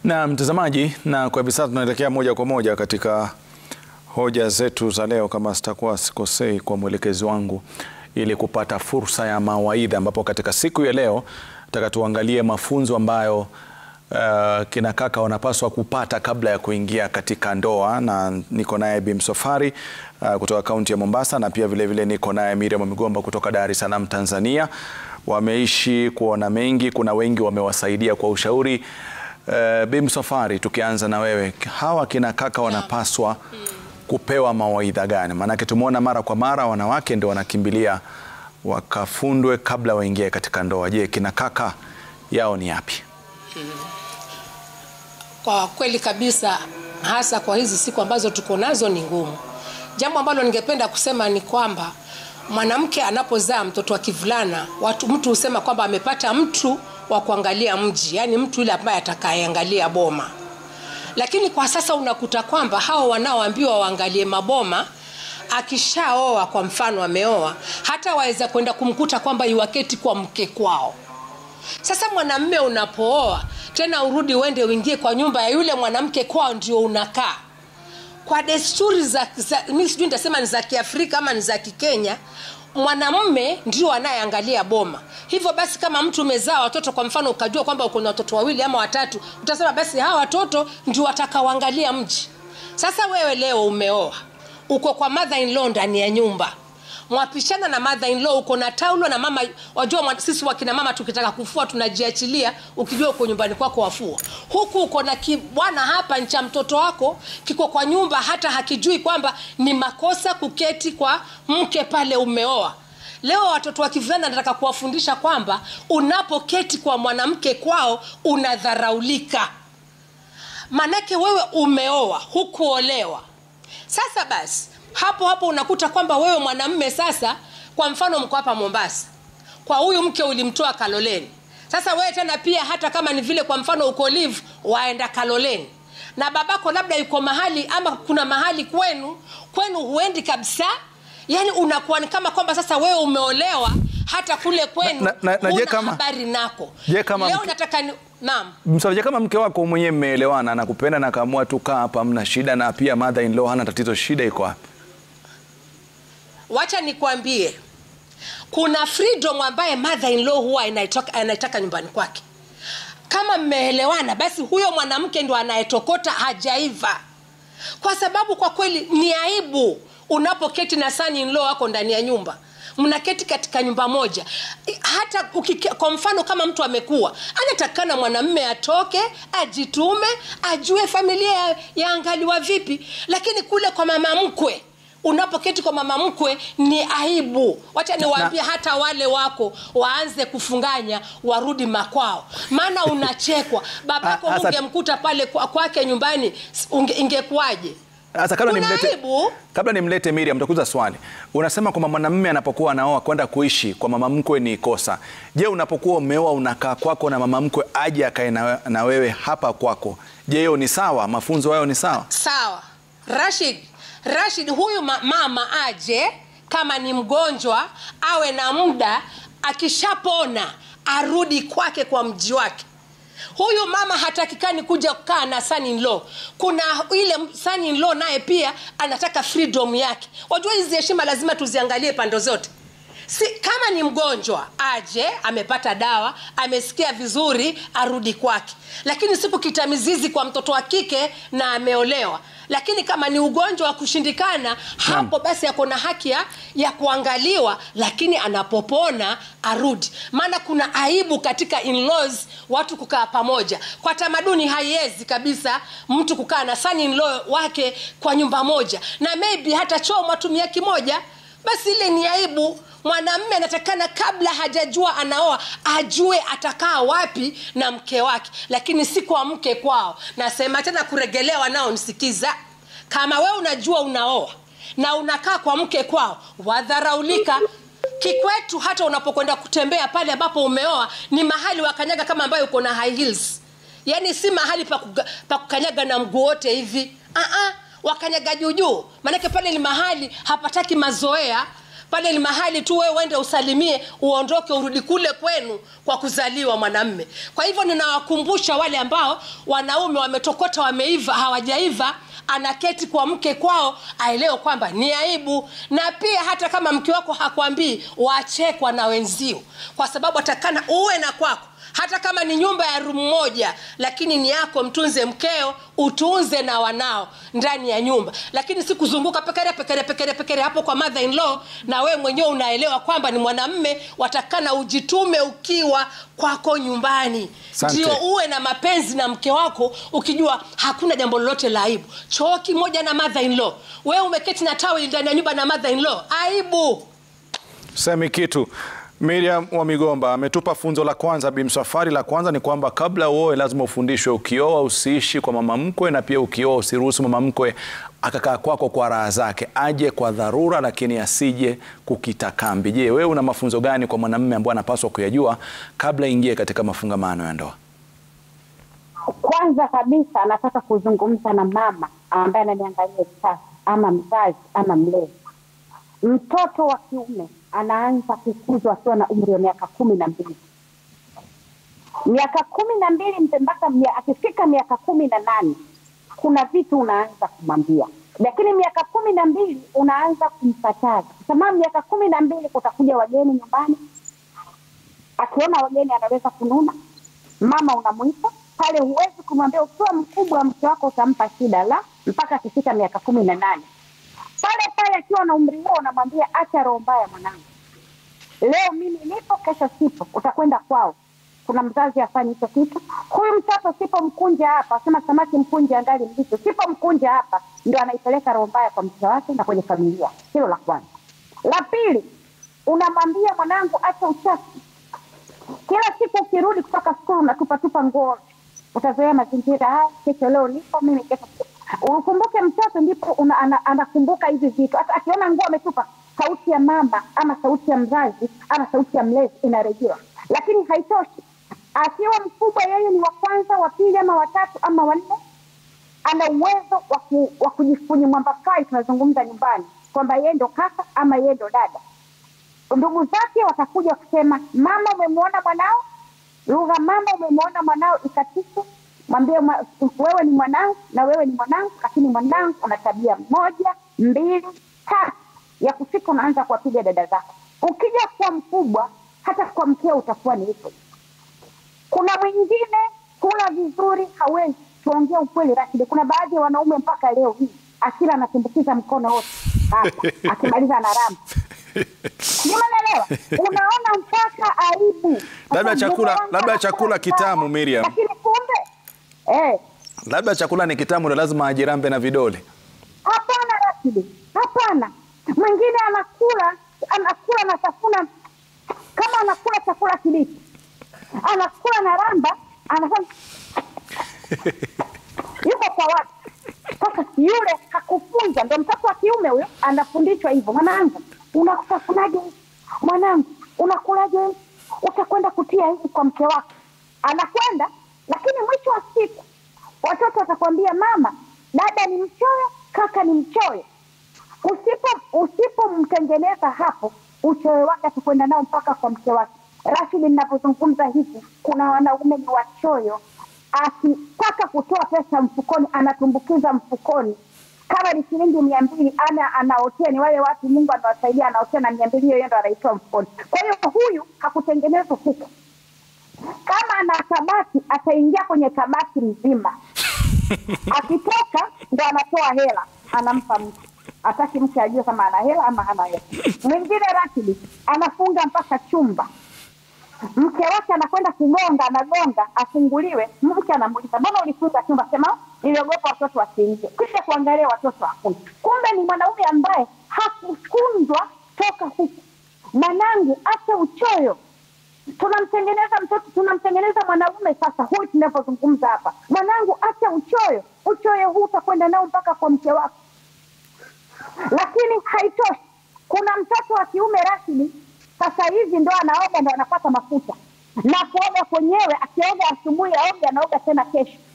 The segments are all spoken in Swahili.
Na mtazamaji, na kwa hivi sasa tunaelekea moja kwa moja katika hoja zetu za leo, kama sitakuwa sikosei kwa mwelekezi wangu, ili kupata fursa ya mawaidha, ambapo katika siku ya leo nataka tuangalie mafunzo ambayo uh, kina kaka wanapaswa kupata kabla ya kuingia katika ndoa, na niko naye Bi Msafwari uh, kutoka kaunti ya Mombasa, na pia vilevile vile niko naye Miriam Migomba kutoka Dar es Salaam, Tanzania. Wameishi kuona mengi, kuna wengi wamewasaidia kwa ushauri. Uh, Bi Msafwari, tukianza na wewe, hawa kina kaka wanapaswa kupewa mawaidha gani? Maanake tumeona mara kwa mara wanawake ndio wanakimbilia wakafundwe kabla waingie katika ndoa. Je, kina kaka yao ni yapi? Kwa kweli kabisa, hasa kwa hizi siku ambazo tuko nazo ni ngumu. Jambo ambalo ningependa kusema ni kwamba mwanamke anapozaa mtoto wa kivulana, watu mtu husema kwamba amepata mtu wa kuangalia mji, yaani mtu yule ambaye atakayeangalia boma. Lakini kwa sasa unakuta kwamba hao wanaoambiwa waangalie maboma akishaoa kwa mfano ameoa, hata waweza kwenda kumkuta kwamba iwaketi kwa mke kwao. Sasa mwanamme unapooa tena urudi uende uingie kwa nyumba ya yule mwanamke kwao, ndio unakaa kwa desturi za, za mi sijui nitasema ni za Kiafrika ama ni za Kikenya. Mwanamume ndio anayeangalia boma. Hivyo basi, kama mtu umezaa watoto kwa mfano, ukajua kwamba uko na watoto wawili ama watatu, utasema basi hawa watoto ndio watakaoangalia mji. Sasa wewe leo umeoa, uko kwa mother in law ndani ya nyumba mwapishana na mother in law, uko na taulo na mama. Wajua mwa, sisi wakina mama tukitaka kufua tunajiachilia, ukijua uko nyumbani kwako wafua, huku uko na kibwana hapa ncha mtoto wako kiko kwa nyumba, hata hakijui kwamba ni makosa kuketi kwa mke pale umeoa. Leo watoto wa kivulana nataka kuwafundisha kwamba unapoketi kwa mwanamke kwao unadharaulika, manake wewe umeoa, hukuolewa. Sasa basi hapo hapo unakuta kwamba wewe mwanamme sasa, kwa mfano mko hapa Mombasa, kwa huyu mke ulimtoa Kaloleni. Sasa wewe tena pia, hata kama ni vile kwa mfano uko live, waenda Kaloleni na babako labda yuko mahali ama kuna mahali kwenu, kwenu huendi kabisa, yani unakuwa ni kama kwamba sasa wewe umeolewa hata kule kwenu Na- na- na- na je huna kama- habari nako. je kama Leo mke- nataka ni naam Msafwari, kama mke wako mwenyewe mmeelewana na kupenda na kaamua tu kaa hapa, hamna shida, na pia mother in law hana tatizo, shida iko wapi? wacha nikwambie kuna freedom ambaye mother in law huwa anaitaka, anaitaka nyumbani kwake kama mmeelewana basi huyo mwanamke ndo anayetokota hajaiva kwa sababu kwa kweli ni aibu unapoketi na son in law wako ndani ya nyumba mnaketi katika nyumba moja hata ukike, kwa mfano kama mtu amekuwa anatakana mwanamme atoke ajitume ajue familia ya- yaangaliwa vipi lakini kule kwa mama mkwe unapoketi kwa mama mkwe ni aibu wacha niwaambie hata wale wako waanze kufunganya warudi makwao maana unachekwa babako Ah, sasa- ungemkuta pale kwa- kwake nyumbani s- unge- ingekuwaje Sasa kabla Kuna nimlete, aibu. kabla nimlete Miriam, nitakuuliza swali. Unasema kwamba mwanamume anapokuwa anaoa kwenda kuishi kwa mama mkwe ni kosa. Je, unapokuwa umeoa unakaa kwako na mama mkwe aje akae na, na wewe hapa kwako, je, hiyo ni sawa? Mafunzo hayo ni sawa? sawa rashid rashid huyu ma mama aje kama ni mgonjwa awe na muda akishapona arudi kwake kwa mji wake huyu mama hatakikani kuja kukaa na son in law kuna ile son in law naye pia anataka freedom yake wajua hizi heshima lazima tuziangalie pande zote si kama ni mgonjwa aje amepata dawa amesikia vizuri arudi kwake lakini siku kitamizizi kwa mtoto wa kike na ameolewa lakini kama ni ugonjwa wa kushindikana hapo basi ako na haki ya, ya kuangaliwa lakini anapopona arudi maana kuna aibu katika in-laws watu kukaa pamoja kwa tamaduni haiwezi kabisa mtu kukaa na son in law wake kwa nyumba moja na maybe hata choo mwatumia kimoja basi ile ni aibu mwanamme anatakana kabla hajajua anaoa ajue atakaa wapi na mke wake lakini si kwa mke kwao nasema tena kuregelea wanaonisikiza kama wewe unajua unaoa na unakaa kwa mke kwao wadharaulika kikwetu hata unapokwenda kutembea pale ambapo umeoa ni mahali wakanyaga kama ambayo uko na high heels yaani si mahali pa kuga- pa kukanyaga na mguu wote hivi uh-uh, wakanyaga juujuu maanake pale ni mahali hapataki mazoea pale ni mahali tu wewe uende usalimie uondoke urudi kule kwenu kwa kuzaliwa mwanamme kwa hivyo ninawakumbusha wale ambao wanaume wametokota wameiva hawajaiva anaketi kwa mke kwao aelewe kwamba ni aibu na pia hata kama mke wako hakwambii wachekwa na wenzio kwa sababu atakana uwe na kwako hata kama ni nyumba ya rumu moja lakini ni yako mtunze mkeo utunze na wanao ndani ya nyumba lakini si kuzunguka pekere pekere pekere pekere hapo kwa mother in law na wewe mwenyewe unaelewa kwamba ni mwanamme watakana ujitume ukiwa kwako nyumbani Asante. ndio uwe na mapenzi na mke wako ukijua hakuna jambo lolote la aibu choo kimoja na mother in law wewe umeketi na taweli ndani ya nyumba na mother in law aibu Semi kitu. Miriam wa Migomba ametupa funzo la kwanza, Bimsafari. La kwanza ni kwamba kabla uoe lazima ufundishwe, ukioa usiishi kwa mama mkwe, na pia ukioa usiruhusu mama mkwe akakaa kwako kwa raha zake, aje kwa dharura, lakini asije kukita kambi. Je, wewe una mafunzo gani kwa mwanamume ambaye anapaswa kuyajua kabla ingie katika mafungamano ya ndoa? Kwanza kabisa nataka kuzungumza na mama ambaye ananiangalia hivi sasa, ama mzazi ama mlezi. Mtoto wa kiume anaanza kukuzwa akiwa na umri wa miaka kumi na mbili miaka kumi na mbili mpe- mpaka mia- akifika miaka kumi na nane kuna vitu unaanza kumwambia, lakini miaka kumi na mbili unaanza kumkataza, kwa sababu miaka kumi na mbili kutakuja wageni nyumbani, akiona wageni anaweza kununa mama unamwita pale, huwezi kumwambia ukiwa mkubwa mke wako utampa shida, la mpaka akifika miaka kumi na nane pale pale akiwa na umri huo unamwambia acha roho mbaya mwanangu, leo mimi nipo, kesho sipo, utakwenda kwao. Kuna mzazi afanye hicho kitu. Huyu mtoto sipomkunja hapa, asema samaki mkunje angali mbichi, sipomkunja hapa, ndio anaipeleka roho mbaya kwa mke wake na kwenye familia. Hilo la kwanza. La pili, unamwambia mwanangu, acha uchafu kila siku ukirudi kutoka skulu unatupatupa nguo, utazoea mazingira haya. Kesho leo nipo mimi, kesho ukumbuke, mtoto ndipo una, ana, anakumbuka hivi vitu. Hata akiona nguo ametupa, sauti ya mama ama sauti ya mzazi ama sauti ya mlezi inarejewa. Lakini haitoshi, akiwa mkubwa, yeye ni wa kwanza, wa pili ama watatu ama wanne, ana uwezo wa ku- wa kujifunyi mwamba kai, tunazungumza nyumbani kwamba yeye ndo kaka ama yeye ndo dada ndugu zake watakuja kusema mama umemwona mwanao lugha mama umemwona mwanao ikatike mwambie mwa, wewe ni mwanangu na wewe ni mwanangu lakini mwanangu una tabia moja mbili tatu ya kufika unaanza kuwapiga dada zako ukija kuwa mkubwa hata kwa mkeo utakuwa ni hivyo kuna mwingine kula vizuri hawezi tuongea ukweli Rashid kuna baadhi ya wanaume mpaka leo hii akila anatumbukiza mkono wote hapa akimaliza anaramba Nimeelewa. Unaona mpaka aibu. Labda Sasa chakula- mume wangu labda anakula chakula kitamu, sana, Miriam. Lakini kumbe eh, Labda chakula ni kitamu, ndo lazima ajirambe na vidole. hapana Rashidi, hapana. Mwingine anakula anakula na tafuna kama anakula chakula kibichi, anakula na ramba, anafanya yuko kwa watu sasa. Yule hakufunza, ndo mtoto wa kiume huyo anafundishwa hivyo, mwanangu, unakutafunaje hivi? Mwanangu, unakulaje hivi? Utakwenda kutia hivi kwa mke wako, anakwenda lakini mwisho wa siku watoto watakwambia mama, dada ni mchoyo, kaka ni mchoyo. Usipo usipomtengeneza hapo, uchoyo wake atakwenda nao mpaka kwa mke wake. Rashidi, ninapozungumza hivi, kuna wanaume ni wachoyo, akitaka kutoa pesa mfukoni anatumbukiza mfukoni kama ni shilingi mia mbili ana anaotea, ni wale watu Mungu anawasaidia, anaotea na mia mbili hiyo yeye ndo anaitoa mfukoni. Kwa hiyo huyu hakutengenezwa huko kama ana kabati ataingia kwenye kabati mzima, akitoka ndo anatoa hela anampa mtu, ataki mke ajue kama ana hela ama hana hela. Mwingine Rashidi anafunga mpaka chumba, mke wake anakwenda kugonga, anagonga afunguliwe, mke anamuuliza mbona ulifunga chumba? Sema niliogopa watoto wasiingie. Kisha kuangalia watoto hakuna, kumbe ni mwanaume ambaye hakufunzwa toka huku. Mwanangu, acha uchoyo tunamtengeneza mtoto, tunamtengeneza mwanaume. Sasa huyu tunavyozungumza hapa, mwanangu, acha uchoyo. Uchoyo huu utakwenda nao mpaka kwa mke wako. Lakini haitoshi, kuna mtoto wa kiume Rashidi, sasa hivi ndo anaoga, ndo anapata mafuta na kuoga kwenyewe. Akioga asubuhi aoge, anaoga tena kesho.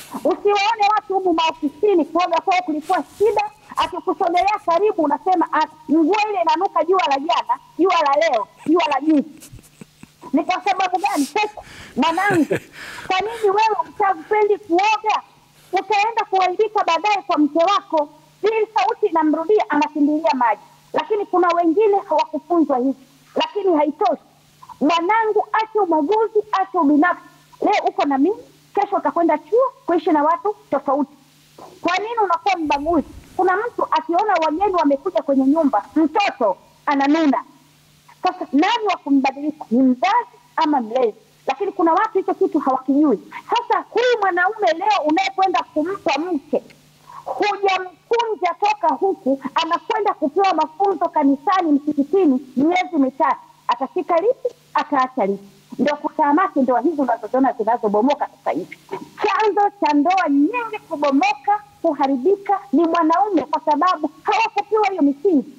Usiwaone watu humu maofisini kuoga kwao kulikuwa shida, akikusogelea karibu unasema "Ah, nguo ile inanuka jua la jana, jua la leo, jua la juzi. Ni kwa sababu gani? Sasa mwanangu, kwa nini wewe utapendi kuoga? Utaenda kuaibika baadaye kwa mke wako. Hii sauti inamrudia, anakimbilia maji. Lakini kuna wengine hawakufunzwa hivi, lakini haitoshi. Mwanangu, acha ubaguzi, acha ubinafsi. Leo uko na mimi, kesho utakwenda chuo kuishi na watu tofauti. Kwa nini unakuwa mbaguzi? Kuna mtu akiona wageni wamekuja kwenye nyumba, mtoto ananuna. Sasa nani wa kumbadilisha, ni mzazi ama mlezi? Lakini kuna watu hicho kitu hawakijui. Sasa huyu mwanaume leo unayekwenda kumpa mke, hujamkunja toka huku, anakwenda kupewa mafunzo kanisani, msikitini, miezi mitatu, atafika lipi? Ataacha lipi? Ndio kutamaki ndoa hizi unazoziona zinazobomoka sasa hivi. Chanzo cha ndoa nyingi kubomoka, kuharibika ni mwanaume, kwa sababu hawakupewa hiyo misingi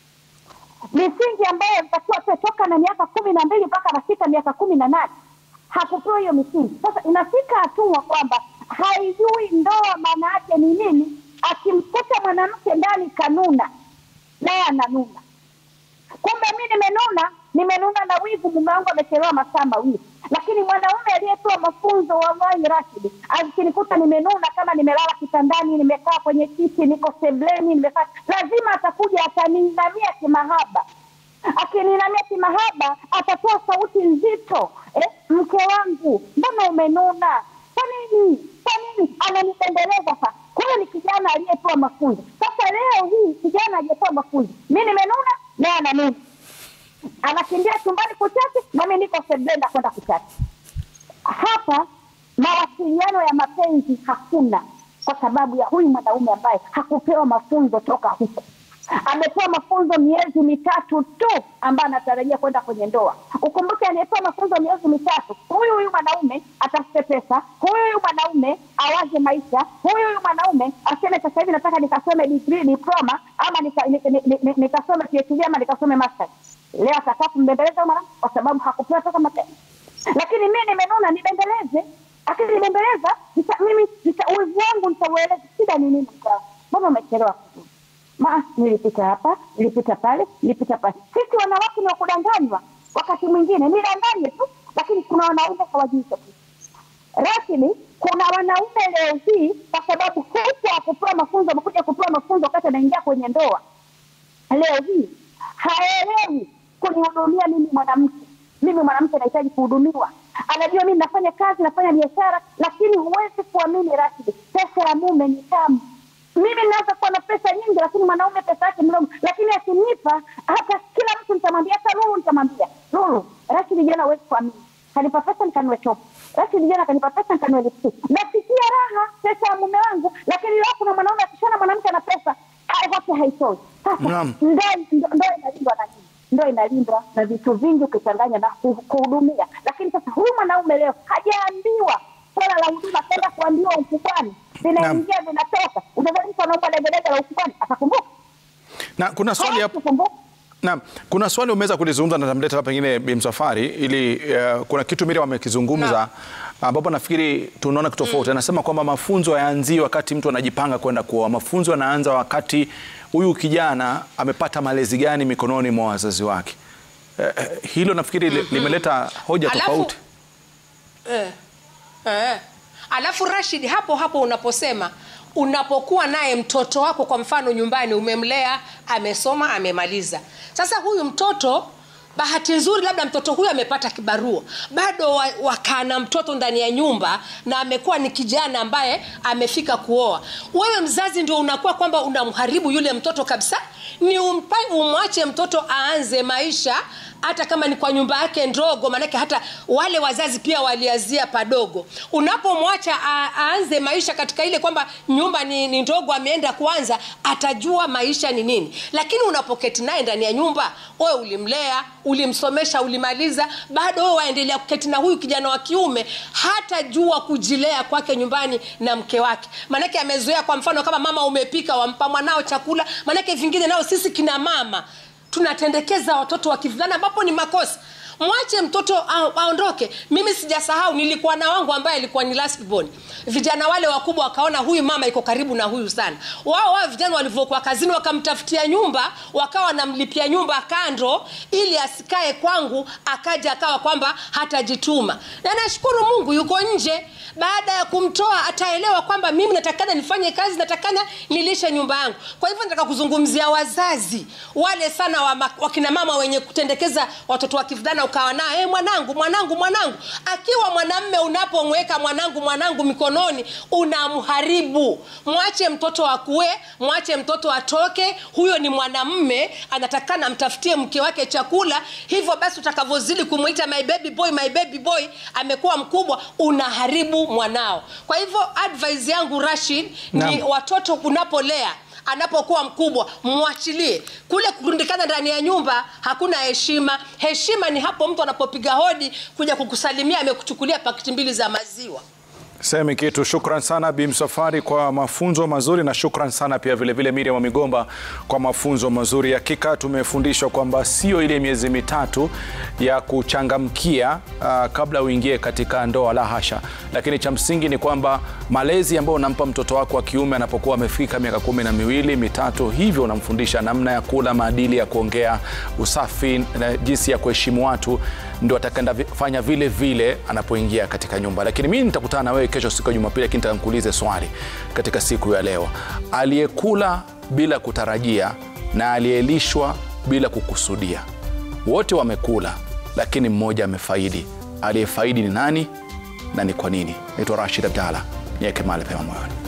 misingi ambayo alitakiwa pe toka na miaka kumi na mbili mpaka anafika miaka kumi na nane hakupewa hiyo misingi. Sasa inafika hatua kwamba haijui ndoa maana yake ni nini. Akimkuta mwanamke ndani kanuna, naye ananuna. Kumbe mi nimenuna, nimenuna na wivu, mume wangu amechelewa masaa mawili. Lakini mwanaume aliyepewa mafunzo, wallahi Rashidi, akinikuta nimenuna, kama nimelala kitandani, nimekaa kwenye kiti, niko sebleni, nimekaa, lazima atakuja ataniinamia kimahaba. Akininamia kimahaba, atatoa sauti nzito eh, mke wangu, mbona umenuna? Kwa nini? Kwa nini? Ananipendeleza sasa. Huyo ni kijana aliyepewa mafunzo. Sasa leo hii kijana aliyepewa mafunzo, mi nimenuna, naye ananuna anakimbia chumbani kuchati, nami niko seblenda kwenda kuchati. Hapa mawasiliano ya mapenzi hakuna, kwa sababu ya huyu mwanaume ambaye hakupewa mafunzo toka huko. Amepewa mafunzo miezi mitatu tu, ambaye anatarajia kwenda kwenye ndoa. Ukumbuke, anayepewa mafunzo miezi mitatu, huyu huyu mwanaume atafute pesa, huyu huyu mwanaume awaze maisha, huyu huyu mwanaume aseme sasa hivi nataka nikasome degree, diploma ama nika- ni- ni- ni- ni- nikasome PhD ama nikasome masters. Leo atakaa kumbembeleza mwanamke kwa sababu hakupewa toka mapema. Lakini mi nimenuna, nibembeleze, lakini nibembeleza, nita- mimi nita- uwezo wangu nitaueleza. Shida ni nini? mkao? Mbona umechelewa kurudi? Ma, nilipita hapa, nilipita pale, nilipita pale. Sisi wanawake ni wakudanganywa, wakati mwingine nidanganye tu, lakini kuna wanaume hawajui hicho kitu rasmi. Kuna wanaume leo hii, kwa sababu huku akupewa mafunzo, amekuja kupewa mafunzo wakati anaingia kwenye ndoa, leo hii haelewi kunihudumia mimi mwanamke. Mimi mwanamke nahitaji kuhudumiwa. Anajua mimi nafanya kazi, nafanya biashara, lakini huwezi kuamini Rashidi, pesa ya mume ni tamu. Mimi naweza kuwa na pesa nyingi, lakini mwanaume pesa yake mdogo, lakini akinipa, hata kila mtu nitamwambia, hata Lulu nitamwambia, Lulu, Rashidi jana huwezi kuamini, kanipa pesa nikanue chopo, Rashidi jana kanipa pesa nikanue lipstick. Nasikia raha pesa ya mume wangu, lakini leo kuna mwanaume akishana mwanamke na pesa haya yote haitoi. Sasa Naam. ndoa ndo- ndoa inalindwa na nini? Ndoa inalindwa na vitu vingi ukichanganya na ku- kuhudumia. Lakini sasa huyu mwanaume leo hajaambiwa swala la huduma, kwenda kuambiwa ukubwani, vinaingia vinatoka. Unadhani mtu anaomba degedege la ukubwani atakumbuka? Na kuna swali Hawezi hapo kukumbuka. Naam, kuna swali umeweza kulizungumza na tamleta hapa pengine Bi Msafwari ili uh, kuna kitu Miriam amekizungumza ambapo nafikiri tunaona kitu tofauti. Anasema kwamba mafunzo hayaanzii wakati mtu anajipanga kwenda kuoa. Mafunzo yanaanza wakati huyu kijana amepata malezi gani mikononi mwa wazazi wake. Eh, eh, hilo nafikiri li- limeleta hoja Alafu- tofauti. Eh, eh. Alafu Rashid, hapo hapo unaposema unapokuwa naye mtoto wako, kwa mfano nyumbani, umemlea amesoma, amemaliza. Sasa huyu mtoto bahati nzuri, labda mtoto huyu amepata kibarua, bado wa- wakaa na mtoto ndani ya nyumba na amekuwa ni kijana ambaye amefika kuoa. Wewe mzazi ndio unakuwa kwamba unamharibu yule mtoto kabisa. Ni umpa, umwache mtoto aanze maisha hata kama ni kwa nyumba yake ndogo, maanake hata wale wazazi pia waliazia padogo. Unapomwacha a- aanze maisha katika ile kwamba nyumba ni, ni ndogo, ameenda kwanza, atajua maisha ni nini. Lakini unapoketi naye ndani ya nyumba, wewe ulimlea, ulimsomesha, ulimaliza, bado wewe waendelea kuketi na huyu kijana wa kiume, hatajua kujilea kwake nyumbani na mke wake, maanake amezoea. Kwa mfano kama mama umepika, wampa mwanao chakula, maanake vingine nao sisi kina mama tunatendekeza watoto wa kivulana ambapo ni makosa mwache mtoto a- aondoke mimi sijasahau nilikuwa na wangu ambaye alikuwa ni last born vijana wale wakubwa wakaona huyu mama iko karibu na huyu sana wao wao vijana walivyokuwa kazini wakamtafutia nyumba wakawa wanamlipia nyumba kando ili asikae kwangu akaja akawa kwamba hatajituma na nashukuru mungu yuko nje baada ya kumtoa ataelewa kwamba mimi natakana nifanye kazi natakana nilishe nyumba yangu kwa hivyo nataka kuzungumzia wazazi wale sana wa ma- wakina mama wenye kutendekeza watoto wa kivulana ukawa nao hey, mwanangu mwanangu mwanangu akiwa mwanamme unapomweka mwanangu mwanangu mikononi unamharibu mwache mtoto akue mwache mtoto atoke huyo ni mwanamme anatakana amtafutie mke wake chakula hivyo basi utakavyozidi kumwita my baby boy my baby boy amekuwa mkubwa unaharibu mwanao kwa hivyo advice yangu rashid ni Naam. watoto unapolea anapokuwa mkubwa mwachilie kule kurundikana ndani ya nyumba hakuna heshima heshima ni hapo mtu anapopiga hodi kuja kukusalimia amekuchukulia pakiti mbili za maziwa Semi kitu. Shukran sana Bi Msafwari kwa mafunzo mazuri, na shukran sana pia vilevile Miriam wa Migomba kwa mafunzo mazuri. Hakika tumefundishwa kwamba sio ile miezi mitatu ya kuchangamkia uh, kabla uingie katika ndoa, la hasha, lakini cha msingi ni kwamba malezi ambayo unampa mtoto wako wa kiume anapokuwa amefika miaka kumi na miwili mitatu, hivyo unamfundisha namna ya kula, maadili ya kuongea, usafi na jinsi ya kuheshimu watu, ndio atakenda vi- fanya vile vile anapoingia katika nyumba. Lakini mimi nitakutana na wewe kesho siku ya Jumapili, lakini nataka nikuulize swali katika siku ya leo, aliyekula bila kutarajia na aliyelishwa bila kukusudia, wote wamekula, lakini mmoja amefaidi. Aliyefaidi ni nani na ni kwa nini? Naitwa Rashid Abdalla, niweke mahali pema moyoni.